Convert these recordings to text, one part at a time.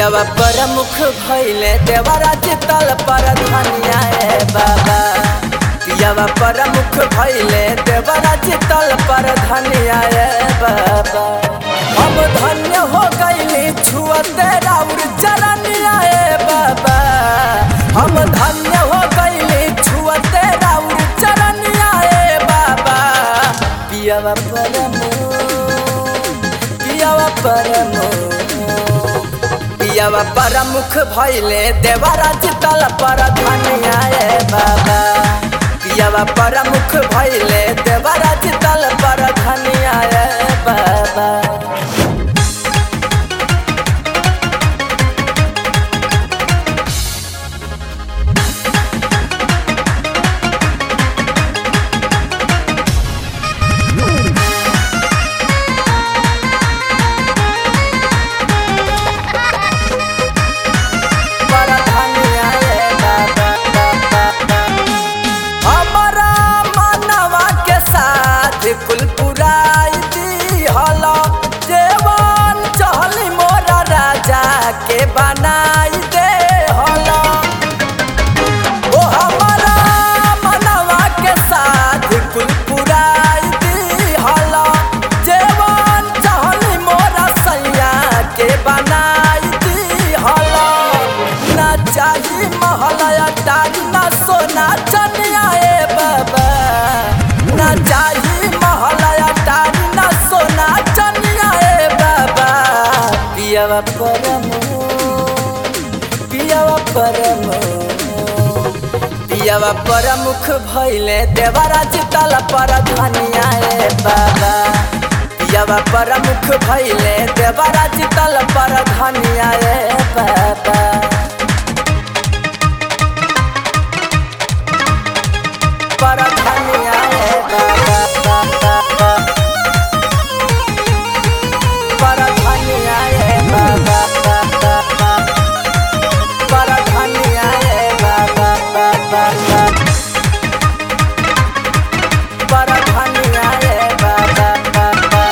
पियावा प्रमुख भैले देवराज तल पर धनिया ए बाबा पियावा प्रमुख भैले देवराज तल पर धनिया ए बाबा हम धन्य हो गईली छुअते राउर चरनिया ए बाबा हम धन्य हो गईली छुअते राउर चरनिया ए बाबा पियावा प्रमुख पियावा प्रमुख पियावा प्रमुख भैले देवराज तल पर धनिया ए बाबा पियावा प्रमुख भैले देवराज तल पर धनिया ए बाबा पर धनिया ए बाबा हमारा मनवा के साथ कुल पुराई दी हलो देवान चहली मोरा राजा के बनाई दे हलो ओ हमारा मनवा के साथ कुल पुराई दी हलो देवान चहली मोरा सैया के बनाई दी हलो ना चाही महलया टारी ना सोना चनिया ए बाबा ना चाही महलया टारी ना सोना चनिया ए बाबा पियावा परमो पियावा परमो पियावा प्रमुख भैले देवराज तल पर धनिया ए बाबा पियावा प्रमुख भैले देवराज तल पर धनिया ए बाबा पर धनिया ए बाबा पर धनिया ए बाबा पर धनिया ए बाबा पर धनिया ए बाबा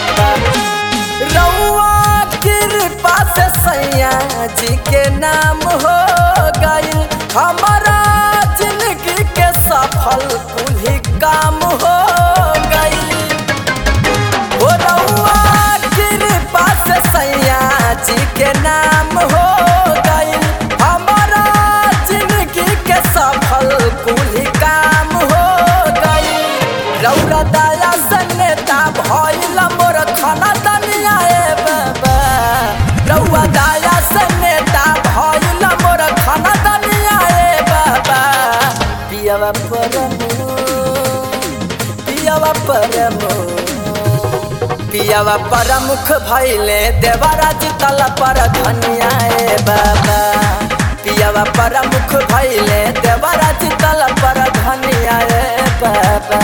रउआ कृपा से सैया जी के नाम हो गई हमारा जिंदगी के सफल कुल काम हो गई हो रउआ कृपा से सैया जी के नाम हो गई हमारा जिंदगी के सफल कुल काम हो गई रौरा दया से नेता भइल मोर खाना दनिया ए बाबा रउआ दया से नेता भइल मोर खाना दनिया ए बाबा पियावा परमो पियावा परमो पियावा प्रमुख भैले देवराज तल पर धनिया ए बाबा पियावा प्रमुख भैले देवराज तल पर धनिया ए बाबा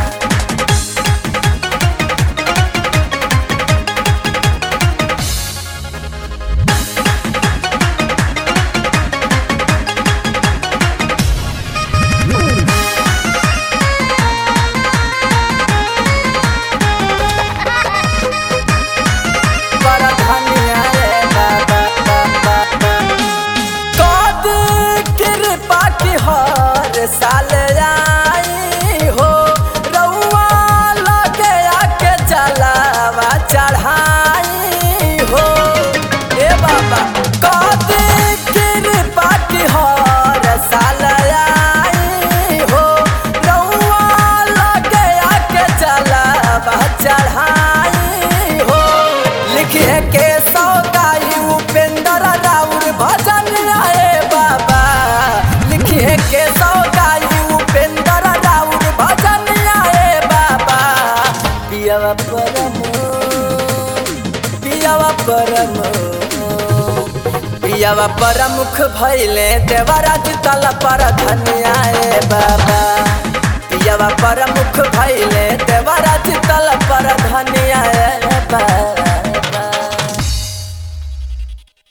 पर धनिया ए बाबा कद कृपा की हर साल आई हो रउआ लगे आके जलावा चढ़ाई हो ए बाबा कद कृपा की हर साल आई हो रउआ लगे आके जलावा चढ़ाई हो लिखे के सौगाई उपेंद्र राउर भजन आए बाबा लिखे के सौगाई उपेंद्र राउर भजन आए बाबा पियावा परमो पियावा परमो पियावा प्रमुख भैले देवराज तल पर धनिया ए बाबा पियावा प्रमुख भैले देवराज तल पर धनिया ए बाबा